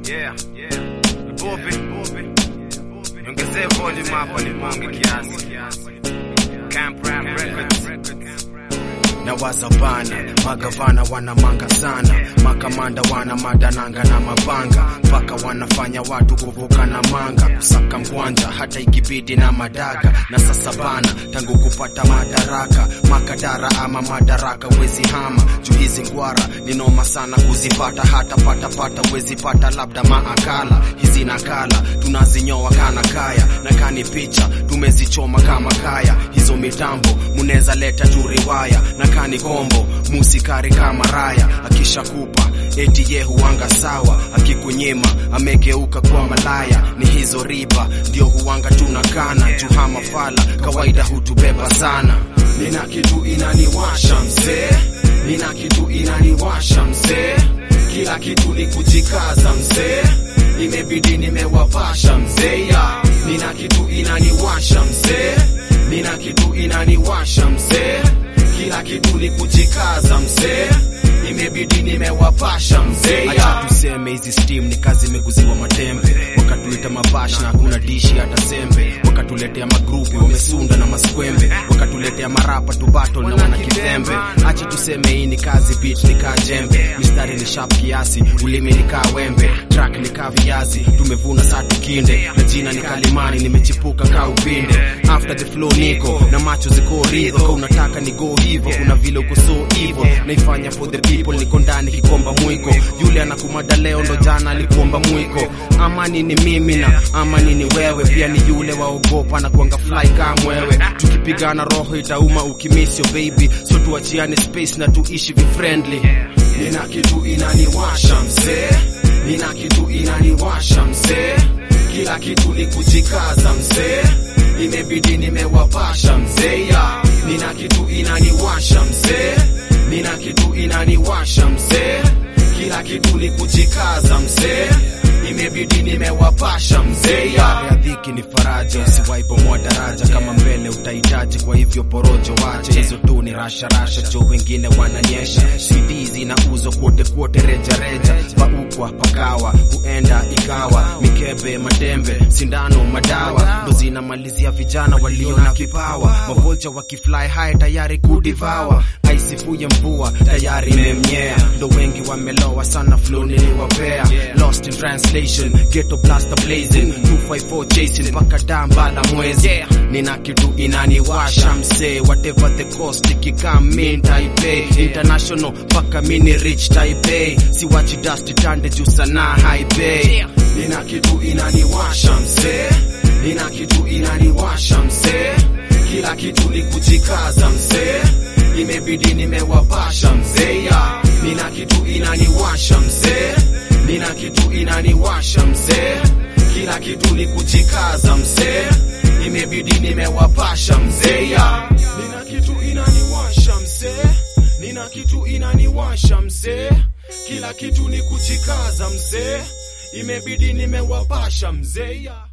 Yeah, yeah. Bobe, bobe. Niongezee volume hapa nipunge kiasi. Camp Rap Records. na wazabana magavana wanamanga sana makamanda wana madananga na mabanga mpaka wanafanya watu kuvuka na manga kusaka mkwanja hata ikibidi na madaga na sasa bana tangu kupata madaraka makadara ama madaraka wezi hama juu hizi ngwara ni noma sana kuzipata hata patapata wezi pata labda maakala hizi nakala tunazinyoa kana kaya na kani picha tumezichoma kama kaya hizo mitambo muneza leta juu riwaya na kani kombo musikari kama raya akishakupa eti ye huanga sawa akikunyima amegeuka kwa malaya ni hizo riba ndio huanga tunakana juhama fala kawaida hutubeba sana nina kitu inaniwasha mzee nina kitu inaniwasha mzee kila kitu ni kujikaza mzee imebidi nimewapasha mzee ya nina kitu inaniwasha mzee nina kitu inaniwasha mzee kila kitu ni kujikaza mzee imebidi nimewapasha mzee acha tuseme hizi steam ni kazi imeguziwa matembe wakatuita mabash na hakuna dishi hata sembe wakatuletea magrupi wamesunda na maskwembe wakatuletea marapa tu battle na wana kidhembe acha tuseme hii ni kazi beat ni kaa jembe mistari ni sharp kiasi ulimi ni kaa wembe track ni kaa viazi tumevuna saa tukinde na jina ni kalimani nimechipuka kaa upinde after the flow niko na macho ziko ridho ka unataka ni go hivo kuna vile uko so evil naifanya for the people niko ndani kikomba mwiko yule anakumada leo ndo jana alikuomba mwiko amani ni mimi na amani ni wewe pia ni yule waogopa na kuanga fly kaa mwewe tukipigana roho itauma ukimisio baby so tuachiane space na tuishi vifriendly nina kitu inaniwasha mzee nina kitu inaniwasha mzee kila kitu ni kujikaza mzee imebidi nimewapasha mzee ya nina kitu inaniwasha mzee nina kitu inaniwasha mzee kila kitu ni kujikaza mzee imebidi nimewapasha mzee ya ya dhiki ni faraja usiwaibomoa daraja kama mbele utahitaji kwa hivyo porojo wache hizo tu ni rasharasha jo wengine wananyesha cd zinauzwa kwote kwote rejareja paukwa pakawa huenda ikawa mikebe madembe sindano madawa ndo zinamalizia vijana walio na kipawa mavolcha wakifly high tayari kudivawa aisifuye mvua tayari imemnyea ndo wengi wamelowa sana flow niliwapea lost in translation ghetto blaster blazing 254 chasing mpaka damba la mwezi nina kitu inaniwasha msee whatever the cost ikikam min taipei international mpaka mini rich taipei siwachi dust tande juu sanaa haipei nina kitu inaniwasha msee nina kitu inaniwasha msee kila kitu ni kujikaza msee imebidi nimewapasha mzee ya nina kitu inaniwasha mzee nina kitu inaniwasha mzee kila kitu ni kujikaza mzee imebidi nimewapasha mzee ya nina kitu inaniwasha mzee nina kitu inaniwasha mzee kila kitu ni kujikaza mzee imebidi nimewapasha mzee ya